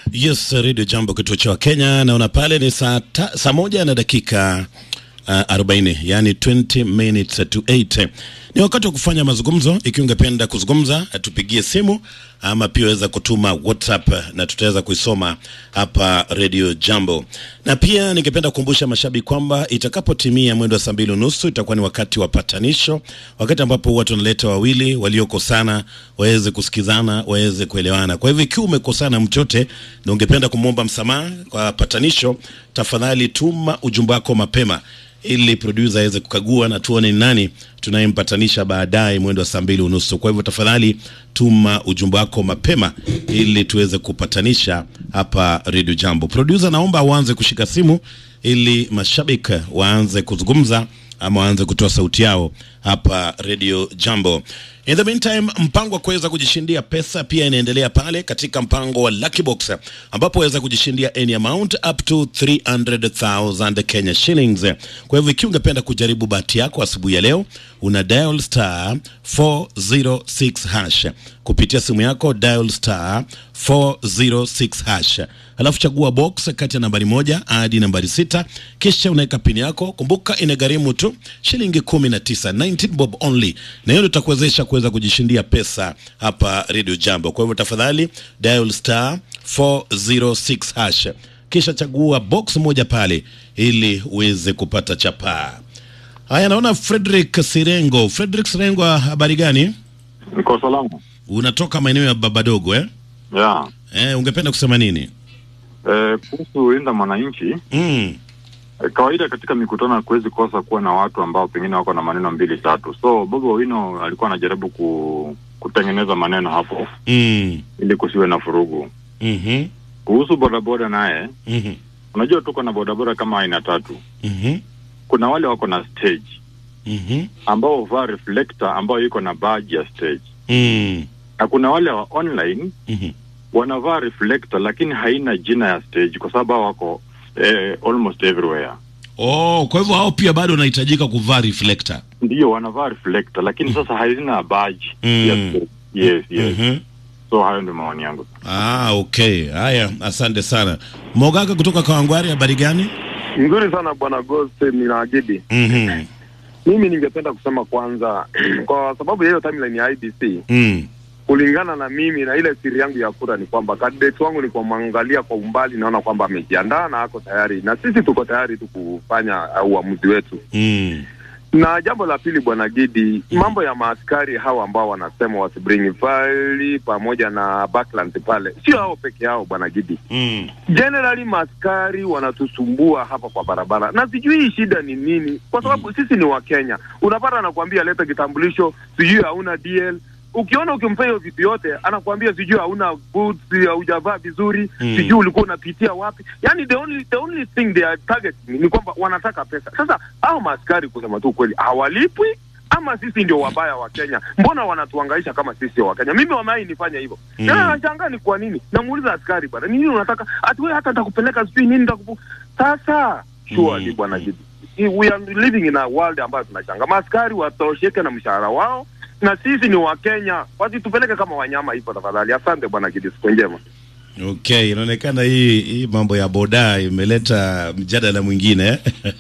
Yes, Radio Jambo, kituo cha Kenya. Naona pale ni saa, ta, saa moja na dakika uh, 40 yani 20 minutes to 8. Ni wakati wa kufanya mazungumzo. Ikiwa ungependa kuzungumza, tupigie simu ama pia waweza kutuma WhatsApp na tutaweza kuisoma hapa Radio Jambo. Na pia ningependa kukumbusha mashabiki kwamba itakapotimia mwendo wa saa mbili unusu itakuwa ni wakati wa patanisho, wakati ambapo watu wanaleta wawili waliokosana waweze kusikizana, waweze kuelewana. Kwa hivyo ikiwa umekosana mchote na ungependa kumwomba msamaha kwa patanisho, tafadhali tuma ujumbe wako mapema ili producer aweze kukagua na tuone ni nani tunayempatanisha baadaye mwendo wa saa mbili unusu. Kwa hivyo tafadhali tuma ujumbe wako mapema ili tuweze kupatanisha hapa Radio Jambo. Producer, naomba uanze kushika simu ili mashabiki waanze kuzungumza ama waanze kutoa sauti yao hapa Radio Jambo. In the meantime, mpango wa kuweza kujishindia pesa pia inaendelea pale katika mpango wa Lucky Box ambapo waweza kujishindia any amount up to 300,000 Kenya shillings. Kwa hivyo ikiwa ungependa kujaribu bahati yako asubuhi ya leo, una dial star 406 hash kupitia simu yako, dial star 406 hash, alafu chagua box kati ya nambari moja hadi nambari sita, kisha unaweka pini yako. Kumbuka inagharimu tu shilingi 19, 19 bob only, na hiyo itakuwezesha kuweza kujishindia pesa hapa Radio Jambo. Kwa hivyo tafadhali dial star 406 hash kisha chagua box moja pale ili uweze kupata chapaa. Haya, naona Frederick Sirengo. Frederick Sirengo, habari gani? Niko salama. Unatoka maeneo ya Babadogo eh? Yeah. Eh, ungependa kusema nini? Eh, kuhusu linda mwananchi Mm. eh, kawaida katika mikutano hakuwezi kosa kuwa na watu ambao pengine wako na maneno mbili tatu. So Bobi Owino alikuwa anajaribu ku, kutengeneza maneno hapo Mm. ili kusiwe na furugu. Mhm. Kuhusu bodaboda naye, Mhm. unajua tuko na bodaboda kama aina tatu. Mhm. Kuna wale wako na stage Mhm. ambao huvaa reflector ambayo iko na badge ya stage, Mm. na kuna wale wa online Mhm. wanavaa reflector lakini haina jina ya stage kwa sababu hao wako eh, almost everywhere. Oh, kwa hivyo hao pia bado wanahitajika kuvaa reflector. Ndio wanavaa reflector lakini sasa haina badge Mm. ya stage. Yes, yes. Mhm. So hayo ndio maoni yangu. Ah, okay. Haya, asante sana. Mogaka kutoka Kawangwari, habari gani? Nzuri sana bwana Ghost Minagidi. Mhm. Mimi ningependa kusema kwanza, kwa sababu ya hiyo timeline ya IBC, Mm. kulingana na mimi na ile siri yangu ya kura ni kwamba candidate wangu ni kumwangalia kwa umbali, naona kwamba amejiandaa na ako tayari, na sisi tuko tayari tu kufanya uh, uamuzi wetu. Mm. Na jambo la pili, bwana Gidi, mambo ya maaskari hawa ambao wanasema wasibring faili pamoja na backlands pale, sio hao peke yao bwana Gidi. Mm. Generally maaskari wanatusumbua hapa kwa barabara, na sijui shida ni nini, kwa sababu sisi ni Wakenya. Unapata anakuambia leta kitambulisho, sijui hauna DL. Ukiona ukimpea hiyo vitu yote, anakuambia sijui hauna boots, haujavaa vizuri, Mm. sijui ulikuwa unapitia wapi. Yani the only the only thing they are targeting ni kwamba wanataka pesa. Sasa hao maaskari kusema tu kweli hawalipwi ama sisi ndio wabaya wa Kenya? Mbona wanatuangaisha kama sisi sio wa Kenya? Mimi wamai nifanya hivyo Mm. na nashangaa ni kwa nini. Namuuliza askari bwana, ni nini unataka? Ati wewe hata nitakupeleka sijui nini nitakupu. Sasa surely Mm. bwana Gidi, we are living in a world ambayo tunashanga. Maaskari watosheke na mshahara wao na sisi ni Wakenya, wasitupeleke kama wanyama hivyo tafadhali. Asante bwana Gidi, siku njema. Okay, inaonekana hii hii mambo ya boda imeleta mjadala mwingine.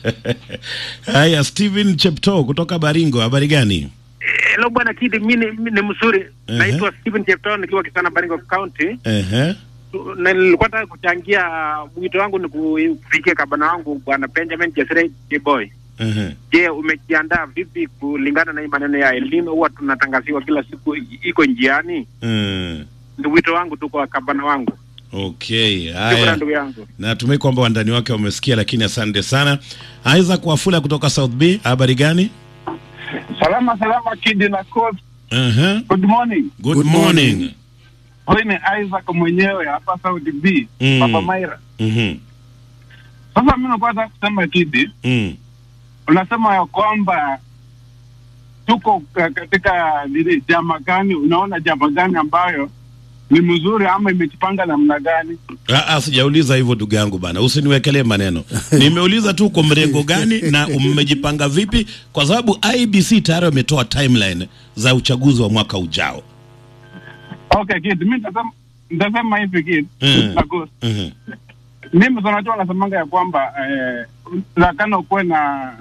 Haya, Steven Chepto kutoka Baringo, habari gani? Hello bwana Kidi, mi ni mi ni mzuri. Ehe. Naitwa Stephen Chepton nikiwa Kisana Baringo County. Ehe. Na nilikuwa nataka kuchangia mwito wangu ni kufikia kabana wangu bwana Benjamin Jesre Boy. Ehe. Je, umejiandaa vipi kulingana na hii maneno ya elimu huwa tunatangaziwa kila siku i- iko njiani? Mm. Ni wito wangu tu kwa kabana wangu. Okay, Shukrani haya. ndugu yangu. Natumai kwamba wandani wake wamesikia, lakini asante sana. Isaac Wafula kutoka South B, habari gani? Salama salama Kidi na Coach. Ehe. Good morning. Good, Good morning. morning. Huyu ni Isaac mwenyewe hapa Saudi B, Mm. Papa Maira. Mhm. Sasa mimi napata kusema Kidi, Mm. unasema ya kwamba tuko ka- katika nini jama gani, unaona jama gani ambayo ni mzuri ama imejipanga namna gani? Ah, ah, sijauliza hivyo ndugu yangu bana, usiniwekelee maneno. Nimeuliza tu kwa mrengo gani na mmejipanga vipi, kwa sababu IBC tayari wametoa timeline za uchaguzi wa mwaka ujao. Okay Kidi, mimi nasema nitasema hivi kitu Mm. na Ghost. Mhm. mimi tunajua nasemanga ya kwamba eh, lakana ukuwe na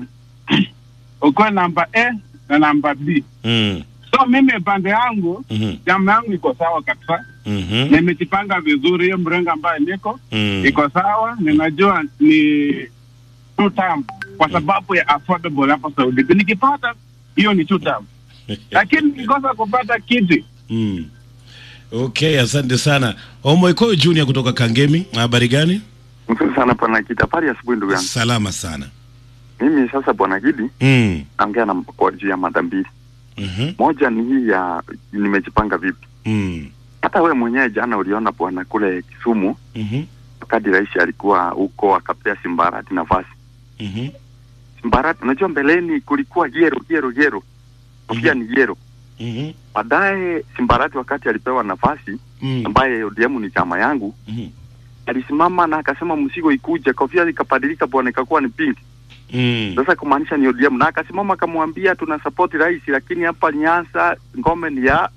ukuwe namba A na namba B. Mm. So mimi pande yangu Mhm. jamaa yangu iko sawa kabisa, Mhm. nimejipanga vizuri. Hiyo mrengo ambayo niko Mm. iko sawa, ninajua ni two term kwa sababu ya affordable hapa Saudi. Nikipata hiyo ni two term, lakini nikikosa kupata kiti Mm. Okay, asante sana. Omoiko Junior kutoka Kangemi, habari gani? Mzuri sana bwana Kidi. Habari ya asubuhi ndugu yangu. Salama sana. Mimi sasa bwana Kidi Mm. naongea na kwa juu ya mada mbili. Mhm. Moja ni hii ya nimejipanga vipi. Mm. Hata we mwenyewe jana uliona bwana kule Kisumu Mhm. wakati rais alikuwa huko akapea Simbarati nafasi. Mhm. Simbarati, unajua mbeleni kulikuwa yero yero yero, kofia ni yero. Mhm. Baadaye Simbarati wakati alipewa nafasi, Mm. ambaye ODM ni chama yangu, Mhm. alisimama na akasema msigo ikuje, kofia ikabadilika bwana, ikakuwa ni pink. Mm. Sasa kumaanisha ni ODM, na akasimama akamwambia tuna support rais, lakini hapa Nyanza ngome ni ya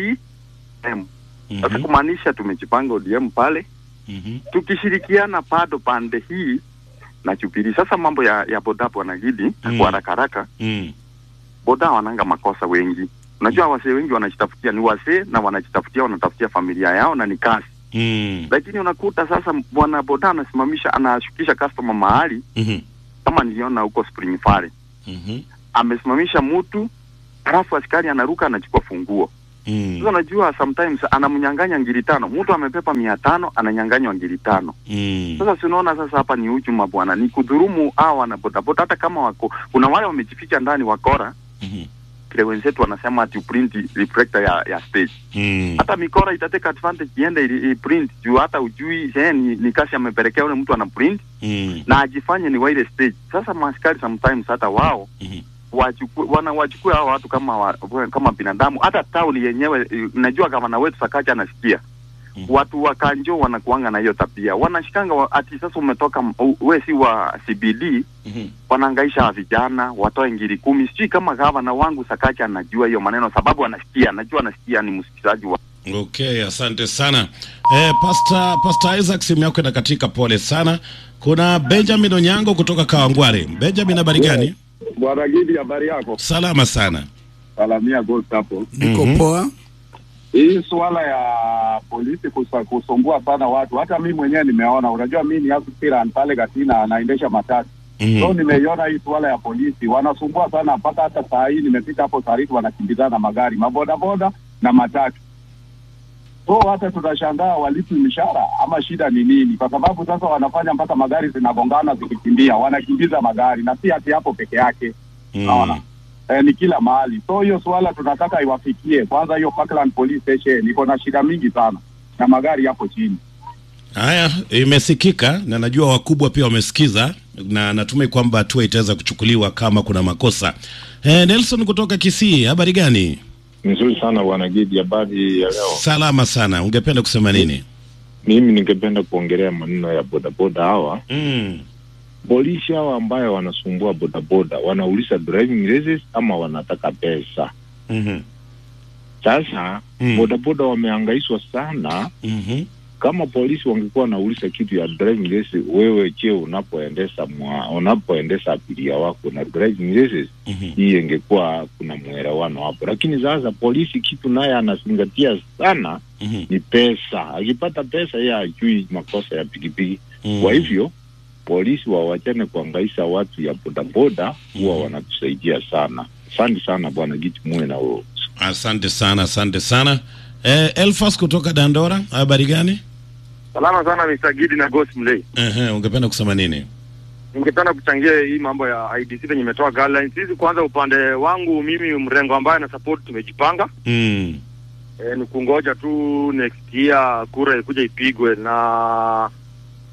ODM. Sasa Mhm. kumaanisha tumejipanga ODM pale, Mhm. tukishirikiana bado pande hii na Jubilee. Sasa mambo ya ya boda bwana Gidi Mm. kwa haraka haraka, Mm. boda wananga makosa wengi. Unajua wasee wengi wanajitafutia, ni wasee na wanajitafutia, wanatafutia familia yao na ni kazi, Mm. lakini unakuta sasa bwana boda anasimamisha, anashukisha customer mahali, Mhm. kama niliona huko Spring Valley Mhm. amesimamisha mtu halafu askari anaruka anachukua funguo. Mm. Sasa unajua sometimes anamnyang'anya ngiri tano, mtu amepepa mia tano ananyang'anywa ngiri tano. Mm. Sasa si unaona sasa hapa ni hujuma bwana, ni kudhurumu hao wana bodaboda, hata kama wako kuna wale wamejificha ndani wakora Mhm. kile wenzetu wanasema ati uprint reflector ya, ya stage. Mm. Hata mikora itateka advantage iende ili- iprint juu hata ujui eh, ni, ni kasi amepelekea ule mtu ana print Mm. na ajifanye ni wa ile stage. Sasa maaskari sometimes hata wao Mhm. wachukue wana wachukue hao watu kama wa, kama binadamu. Hata tauni yenyewe eh, najua gavana wetu Sakaja anasikia Mhm. watu wa Kanjo wanakuanga na hiyo tabia, wanashikanga wa, ati sasa umetoka m- u- we si wa CBD, Mhm. wanaangaisha wa vijana watoe ngiri kumi. Sijui kama gavana wangu Sakaja anajua hiyo maneno, sababu anasikia, anajua anasikia, ni msikilizaji wa Okay, asante sana. Eh, Pastor, Pastor Isaac simu yako inakatika, pole sana. Kuna Benjamin Onyango kutoka Kawangware. Benjamin, habari gani? Bwana Gidi, habari yako? Salama sana. Salamia Ghost hapo. Niko Mhm. poa. Hii suala ya polisi kusa, kusumbua sana watu, hata mi mwenyewe nimeona. Unajua mi ni aspirant pale Katina, anaendesha matatu Mhm. so nimeiona hii suala ya polisi wanasumbua sana, mpaka hata saa hii nimefika hapo Sariti wanakimbizana magari mabodaboda na matatu. So hata tunashangaa walipi mishahara ama shida ni nini? Kwa sababu sasa wanafanya mpaka magari zinagongana zikikimbia, wanakimbiza magari na si ati hapo peke yake naona Mm. eh, ni kila mahali. So hiyo suala tunataka iwafikie kwanza. Hiyo Parkland Police Station iko na shida mingi sana na magari yapo chini. Haya, imesikika na najua wakubwa pia wamesikiza, na natumai kwamba hatua itaweza kuchukuliwa kama kuna makosa. Eh, Nelson kutoka Kisii, habari gani? Nzuri sana bwana Gidi, habari ya leo. Salama sana. Ungependa kusema nini? Mimi ningependa kuongelea maneno ya bodaboda hawa Mm. polisi hawa ambayo wanasumbua bodaboda, wanauliza driving license ama wanataka pesa. Mhm. Sasa Mm. bodaboda wamehangaishwa sana. Mhm. Kama polisi wangekuwa wanauliza kitu ya driving license, wewe je, unapoendesha mwa, unapoendesha abiria wako na driving license, Mhm. hii ingekuwa kuna mwelewano hapo, lakini sasa polisi kitu naye anazingatia sana Mhm. ni pesa. Akipata pesa yeye hajui makosa ya pikipiki. Mm. Kwa hivyo polisi wawachane kuangaisha watu ya bodaboda, huwa Mhm. wanatusaidia sana. Asante sana bwana Giti, muwe na huo Asante sana, asante sana. Eh, Elfas kutoka Dandora, habari gani? Salama sana Mr. Gidi na Ghost Mlei. Ehe, ungependa kusema nini? Ningependa kuchangia hii mambo ya IDC venye imetoa guidelines hizi. Kwanza upande wangu mimi, mrengo ambaye na support, tumejipanga Mm. e, ni kungoja tu next year kura ikuja ipigwe, na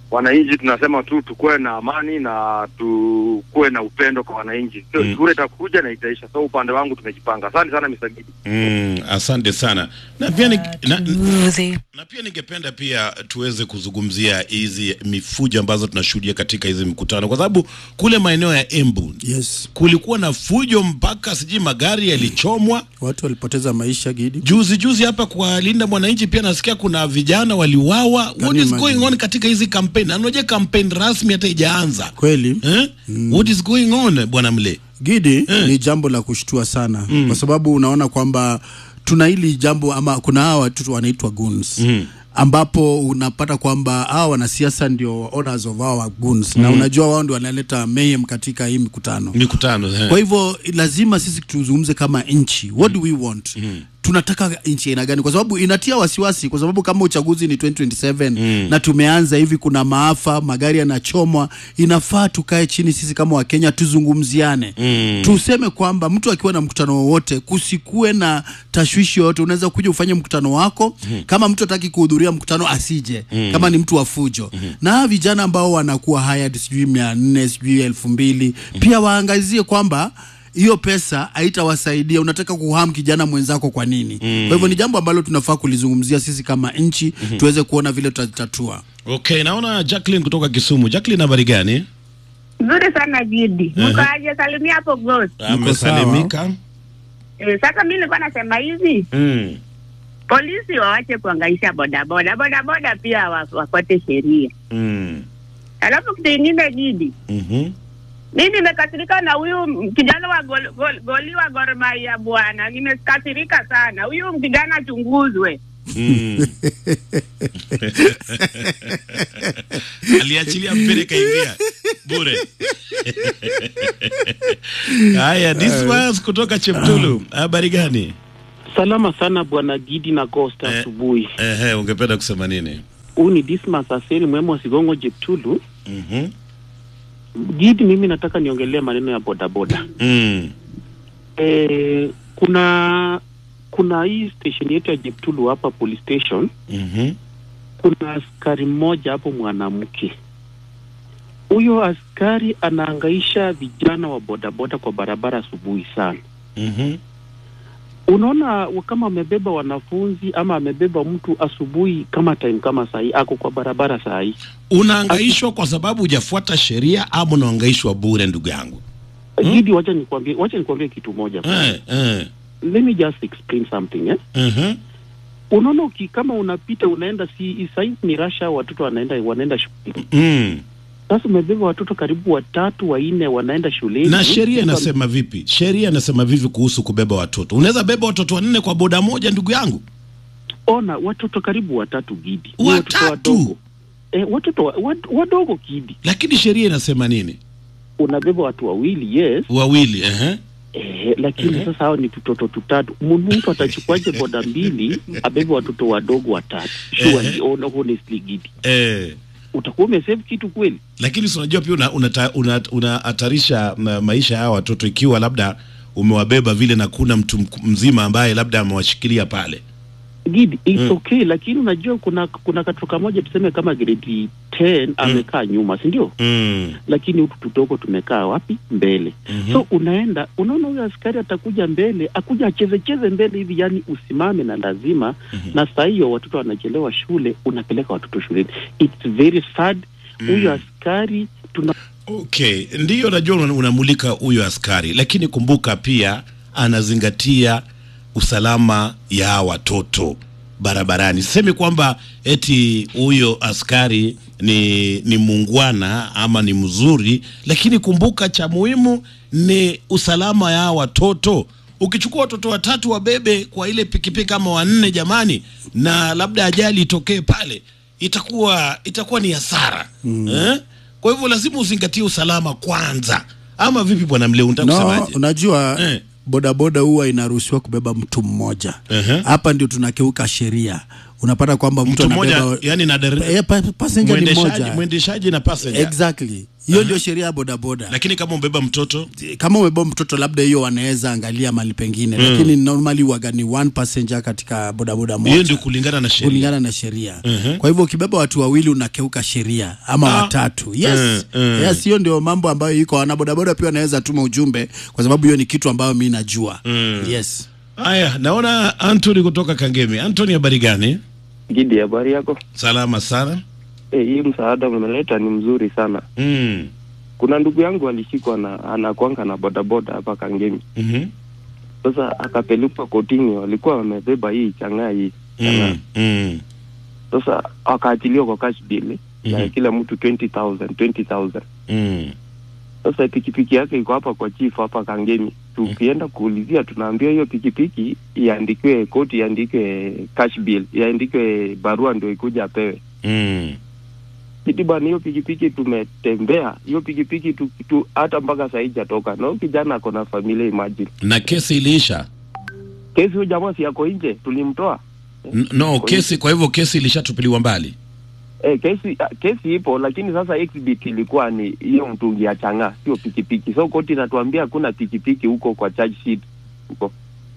wananchi tunasema tu tukuwe na amani na tukuwe na upendo kwa wananchi. Sio Mm. shule itakuja na itaisha. So upande wangu tumejipanga. Asante sana Mr. Gidi. Mm, asante sana na pia, ni, na, Smoothie. na pia ningependa pia tuweze kuzungumzia hizi mifujo ambazo tunashuhudia katika hizi mikutano, kwa sababu kule maeneo ya Embu Yes, kulikuwa na fujo mpaka sijui magari yalichomwa. watu walipoteza maisha Gidi. Juzi juzi hapa kwa Linda Mwananchi pia nasikia kuna vijana waliuawa. What you is imagine? going on katika hizi kampeni? Anaje kampeni rasmi hata ijaanza Kweli eh? What is going on bwana Mle? Gidi ni jambo la kushtua sana kwa sababu unaona kwamba tuna hili jambo ama kuna hawa watu wanaitwa goons ambapo unapata kwamba hawa wanasiasa ndio owners of our goons na unajua wao ndio wanaleta mayhem katika hii mikutano. Mikutano eh. Kwa hivyo lazima sisi tuzungumze kama nchi, what do we want? Tunataka nchi aina gani? Kwa sababu inatia wasiwasi, kwa sababu kama uchaguzi ni 2027 na tumeanza hivi, kuna maafa, magari yanachomwa, inafaa tukae chini sisi kama Wakenya tuzungumziane, tuseme kwamba mtu akiwa na mkutano wowote kusikue na tashwishi yoyote. Unaweza kuja ufanye mkutano wako, kama mtu hataki kuhudhuria mkutano asije, kama ni mtu wa fujo. Na hawa vijana ambao wanakuwa hired sijui mia nne sijui elfu mbili pia waangazie kwamba hiyo pesa haitawasaidia. Unataka kuham kijana mwenzako kwa nini? Kwa hivyo ni jambo ambalo tunafaa kulizungumzia sisi kama nchi, tuweze kuona vile tutatatua. Okay, naona Jacqueline kutoka Kisumu. Jacqueline, habari gani? Nzuri sana Gidi. Ehe. Mko aje? Salimia hapo Ghost. Amesalimika. Eh, sasa mimi nilikuwa nasema hivi, Mm. polisi wawache kuangaisha bodaboda, bodaboda pia wa- wafuate sheria. Mm. Alafu kitu ingine Gidi, Mhm. mimi nimekasirika na huyu m- kijana wa gol, gol, goli wa Gor Mahia bwana, nimekasirika sana. Huyu kijana achunguzwe. Mm. Aliachilia mpira kaingia bure. Haya, Dismas kutoka Cheptulu. Habari gani? Salama sana bwana Gidi na Ghost Eh. asubuhi. Ehe, ungependa kusema nini? Huu ni Dismas Aseli mwema wa Sigongo Jeptulu. Mhm. Gidi, mimi nataka niongelee maneno ya bodaboda. Mm. E, kuna kuna hii station yetu ya Jeptulu hapa police station, Mhm. kuna askari mmoja hapo mwanamke. Huyo askari anaangaisha vijana wa bodaboda kwa barabara asubuhi sana. Mhm. Unaona wa- kama amebeba wanafunzi ama amebeba mtu asubuhi kama time kama saa hii ako kwa barabara saa hii Unaangaishwa kwa sababu hujafuata sheria ama unaangaishwa bure ndugu yangu? Hmm? Gidi, wacha nikwambie, wacha nikwambie kitu moja. Eh, eh. Let me just explain something eh. Mhm. Unaona uki, kama unapita unaenda si saizi ni rasha, watoto wanaenda wanaenda shule. Mm. Sasa umebeba watoto karibu watatu wanne wanaenda shuleni. Na sheria Sasa- inasema vipi? Sheria inasema vipi kuhusu kubeba watoto? Unaweza beba watoto wanne kwa boda moja ndugu yangu? Ona watoto karibu watatu Gidi, Ni watoto Watatu? wadogo eh, watoto wa, wa, wadogo Gidi, Lakini sheria inasema nini? unabeba watu wawili yes Wawili, ehe. Eh, lakini sasa hao ni tutoto tutatu. Mu- Mtu atachukuaje boda mbili abebe watoto wadogo watatu? Surely, Ehe. on- honestly Gidi, Eh. utakuwa umesave kitu kweli? Lakini si unajua pia unahatarisha una, una, unahatarisha ma, maisha ya hawa watoto ikiwa labda umewabeba vile na kuna mtu mk- mzima ambaye labda amewashikilia pale. Gidi, it's Mm. okay, lakini unajua kuna kuna katoto kamoja tuseme kama grade 10 amekaa nyuma, si ndio? Mm. Lakini hutu tudogo tumekaa wapi? Mbele. Mhm. So unaenda unaona, huyo askari atakuja mbele, akuja acheze cheze mbele hivi, yani usimame na lazima na saa hiyo watoto wanachelewa shule, unapeleka watoto shuleni. It's very sad. Huyo askari tuna Okay, ndiyo najua una- unamulika huyo askari, lakini kumbuka pia anazingatia usalama ya hawa watoto barabarani. Sisemi kwamba eti huyo askari ni ni muungwana ama ni mzuri, lakini kumbuka cha muhimu ni usalama ya hawa watoto. Ukichukua watoto watatu wabebe kwa ile pikipiki ama wanne, jamani, na labda ajali itokee pale, itakuwa itakuwa ni hasara eh? Kwa hivyo lazima uzingatie usalama kwanza, ama vipi bwana Mleu? Unataka No, kusemaje? unajua Eh. bodaboda huwa inaruhusiwa kubeba mtu mmoja Ehe. hapa ndio tunakeuka sheria unapata kwamba mtu, mtu mmoja anabeba yani na dere- Eh, pa- passenger ni mwendeshaji mmoja. mwendeshaji na passenger exactly hiyo ndio sheria ya bodaboda lakini kama umbeba mtoto kama umebeba mtoto labda hiyo wanaweza angalia mali pengine Mm. lakini normally waga ni one passenger katika bodaboda moja hiyo ndio kulingana na sheria kulingana na sheria Mhm. kwa hivyo ukibeba watu wawili unakeuka sheria ama Ah. watatu yes Mm, mm. yes hiyo ndio mambo ambayo iko wana bodaboda pia wanaweza tuma ujumbe kwa sababu hiyo ni kitu ambayo mi najua Mm. yes haya naona Anthony kutoka Kangemi Anthony habari gani Gidi, habari yako? salama sana Eh, hii msaada umeleta ni mzuri sana. mm. Kuna ndugu yangu alishikwa na anakwanga na bodaboda hapa Kangemi. Mhm. Sasa akapelekwa kotini, walikuwa wamebeba hii chang'aa hii chang'aa. Mm. Mm. Sasa akaachiliwa kwa cash bill na Mhm. kila mtu 20000 20000 Mm. Sasa pikipiki yake iko hapa kwa chief hapa Kangemi. Tukienda kuulizia, tunaambia hiyo pikipiki iandikiwe koti, iandikwe cash bill, iandikwe barua ndio ikuja apewe. Mm. Kiti bwana, hiyo pikipiki tumetembea hiyo pikipiki tu, tu, hata mpaka saa hii jatoka, na huyu kijana ako na familia, imagine. na kesi iliisha Kesi huyu jamaa si yako nje, tulimtoa N- no kesi kwa hivyo kesi ilishatupiliwa mbali eh, kesi ah, kesi ipo, lakini sasa exhibit ilikuwa ni hiyo mtungi ya chang'aa, sio pikipiki. So koti inatuambia hakuna pikipiki huko kwa charge sheet huko.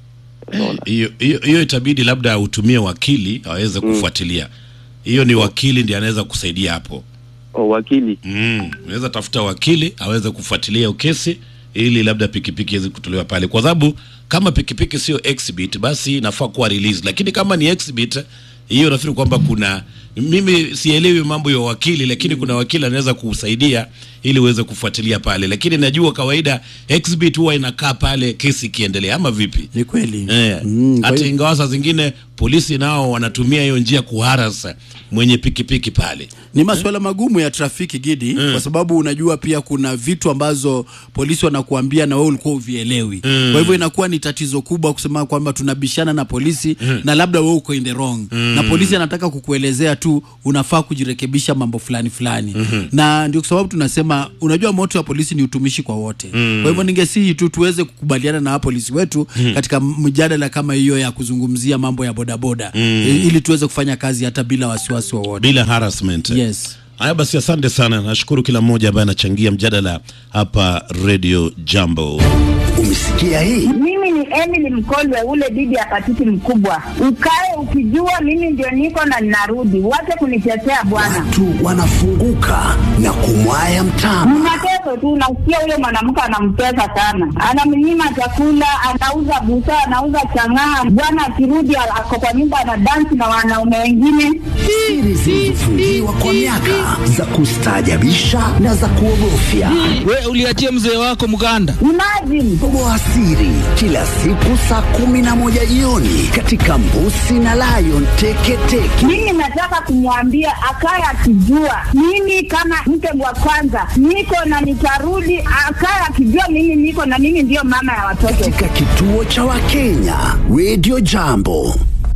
hiyo hiyo hiyo itabidi labda utumie wakili aweze kufuatilia hiyo ni wakili ndiye anaweza kusaidia hapo oh, wakili mm. unaweza tafuta wakili aweze kufuatilia hiyo kesi ili labda pikipiki iweze kutolewa pale kwa sababu kama pikipiki sio exhibit basi inafaa kuwa release lakini kama ni exhibit hiyo nafikiri kwamba kuna mimi sielewi mambo ya wakili lakini kuna wakili anaweza kusaidia ili uweze kufuatilia pale lakini najua kawaida exhibit huwa inakaa pale kesi ikiendelea ama vipi ni kweli eh, Mm, kwa hata hiyo- ingawa saa zingine polisi nao wanatumia hiyo njia kuharasa mwenye pikipiki pale ni masuala magumu ya trafiki gidi Mm. kwa sababu unajua pia kuna vitu ambazo polisi wanakuambia na wewe ulikuwa uvielewi Mm. kwa hivyo inakuwa ni tatizo kubwa kusema kwamba tunabishana na polisi Mm. na labda wewe uko in the wrong Mm. na polisi anataka kukuelezea tu unafaa kujirekebisha mambo fulani fulani Mhm. na ndio kwa sababu tunasema unajua moto wa polisi ni utumishi kwa wote Mm. kwa hivyo ningesihi tu tuweze kukubaliana na polisi wetu Mm. katika mjadala kama hiyo ya kuzungumzia mambo ya bodaboda Mm. i- ili tuweze kufanya kazi hata bila wasiwasi wowote bila harassment yes haya basi asante sana nashukuru kila mmoja ambaye anachangia mjadala hapa radio jambo umesikia hii Mimi ni Emily Mkolwe, ule bibi ya patiti mkubwa. Ukae ukijua mimi ndio niko na ninarudi, wache kunitetea bwana. watu wanafunguka na kumwaya mtama Ni mateso tu, nasikia huyo mwanamke anamtesa sana, anamnyima chakula, anauza busaa, anauza chang'aa. Bwana akirudi ako kwa nyumba anadansi na wanaume wengine. siri zilizofungiwa kwa miaka za kustaajabisha na za kuogofya we uliachia mzee wako mganda Imagine toboa siri kila siku saa kumi na moja jioni katika mbusi na lion teketeke mimi nataka kumwambia akaye akijua mimi kama mke wa kwanza niko na nitarudi, akaye akijua mimi niko na mimi ndiyo mama ya watoto. katika kituo cha wakenya radio jambo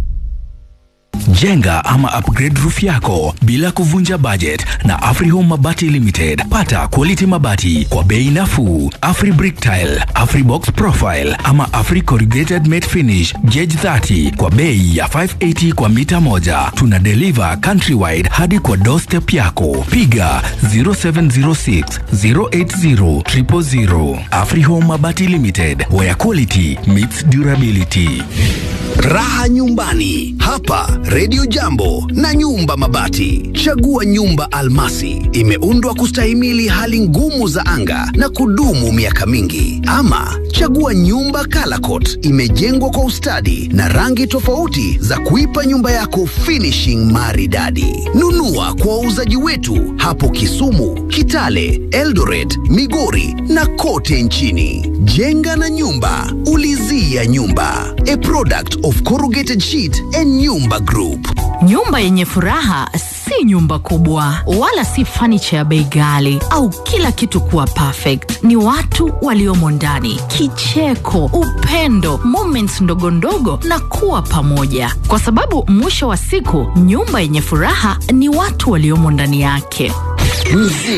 Jenga ama upgrade roof yako bila kuvunja budget na Afrihome Mabati Limited. Pata quality mabati kwa bei nafuu. Afri Brick Tile, Afri Box Profile ama Afri Corrugated Matte Finish Gauge 30 kwa bei ya 580 kwa mita moja. Tuna deliver countrywide hadi kwa doorstep yako. Piga 0706 080 000. Afrihome Mabati Limited, where quality meets durability. Raha nyumbani hapa Radio Jambo na Nyumba Mabati. Chagua nyumba almasi, imeundwa kustahimili hali ngumu za anga na kudumu miaka mingi. Ama chagua nyumba Calacot, imejengwa kwa ustadi na rangi tofauti za kuipa nyumba yako finishing maridadi. Nunua kwa wauzaji wetu hapo Kisumu, Kitale, Eldoret, Migori na kote nchini. Jenga na nyumba, ulizia nyumba. A product of Corrugated Sheet and Nyumba Group. Nyumba yenye furaha si nyumba kubwa wala si fanicha ya bei ghali au kila kitu kuwa perfect. Ni watu waliomo ndani, kicheko, upendo, moments ndogo ndogo na kuwa pamoja, kwa sababu mwisho wa siku nyumba yenye furaha ni watu waliomo ndani yake.